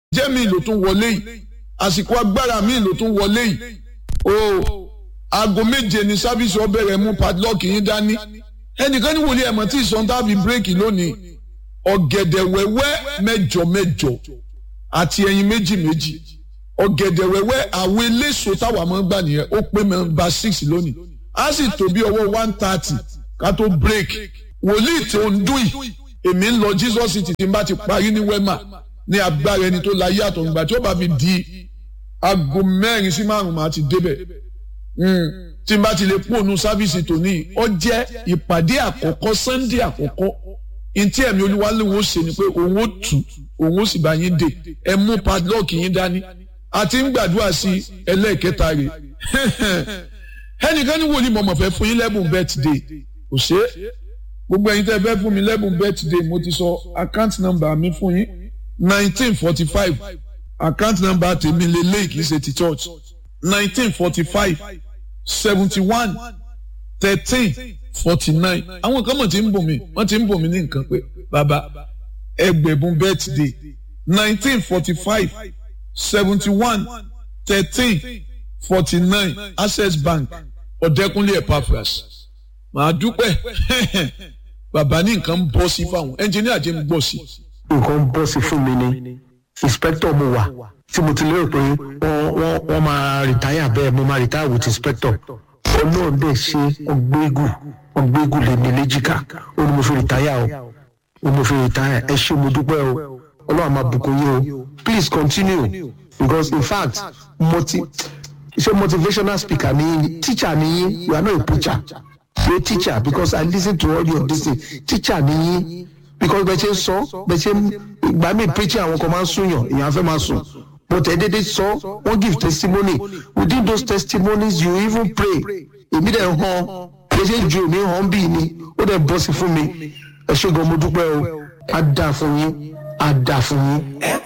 jẹ́ mi ló tún wọlé yìí àsìkò agbára mi ló tún wọlé yìí o aago méje ni sábìsì ọbẹ̀rẹ̀ mú padlock yín dání ẹnìkan ní wòlíì ẹ̀mọ́ tí ìsọ̀n tàbí bírèkì lónìí ọ̀gẹ̀dẹ̀ wẹ́wẹ́ mẹ́jọ mẹ́jọ àti ẹyin méjì méjì ọ̀gẹ̀dẹ̀ wẹ́wẹ́ àwọn eléso táwa máa ń gbà nìyẹn ó pé mẹ́mbà six lónìí á sì tó bí ọwọ́ one thirty ká tó break wòlíì tí ó ń dùn yìí èmi ń lọ Jesus city tí n bá ti parí ní wema ní agbára ẹni tó láyé àtọ̀gbà tí ó bá fi di aago mẹ́rin sí márùn-ún máa ti débẹ̀ tí n bá ti lè pòónú sáfíìsì tòní ó jẹ́ ìpàdé àkọ́kọ́ sunday àkọ́kọ́ ntí ẹ̀mí olúwaléwò ṣe ni pé òun ó tù òun ó sì bá yín dè ẹ mú padlock yín dání àti ń gbàdúrà sí ẹlẹ́ẹ̀kẹta rẹ̀ ẹnìkan ní wòlíì mọ̀mọ́ fẹ́ fún yín lẹ́bùn birthday kò ṣe é gbogbo ẹ̀yin tẹ́ fẹ́ fún mi lẹ́bùn birthday mo ti sọ account number mi fún yín nineteen forty five account number tèmi lélẹ́yìí kì í ṣe ti church nineteen forty five seventy one thirteen forty nine àwọn kan mọ̀ tí ń bò mí wọ́n ti ń bò mí ní nǹkan pé bàbá ẹgbẹ̀bùn birthday nineteen forty five seventy one thirteen forty nine access bank ọ̀dẹ́kunlé epaphras màá dúpẹ́ bàbá ní nǹkan ń bọ́ sí fáwọn ẹnjìníà jẹ́ ń gbọ́ sí. nǹkan ń bọ́ sí fún mi ni inspector mo wà tí mo ti lérò pé wọ́n wọ́n wọ́n máa rìtáyà bẹ́ẹ̀ mo máa rìtáyà with inspector ọlọ́run dẹ̀ ṣe ọgbẹ́gù ọgbẹ́gù lè ní léjìká ó ní mo fi rìtáyà o ó mo fi rìtáyà ẹ ṣé mo dúpẹ́ o ọlọ́run máa bùkún yín o please continue because in fact mo ti ṣe motivational speaker ni yín teacher ni yín you are not a preacher you a teacher because I listen to all your this thing teacher ni yín because bẹ́ẹ̀ ṣe ń sọ bẹ́ẹ̀ ṣe ń ìgbà míì preaching àwọn kan máa ń súnyàn èèyàn fẹ́ máa sùn but ẹ dédé sọ wọ́n give testimony within those testimonies you even pray èmi dẹ̀ hàn bẹ́ẹ̀ ṣe ju èmi hàn bí ni ó dẹ̀ bọ́ sí fún mi ẹ ṣé gan mo dúpẹ́ o á dáa fún yín á dáa fún yín.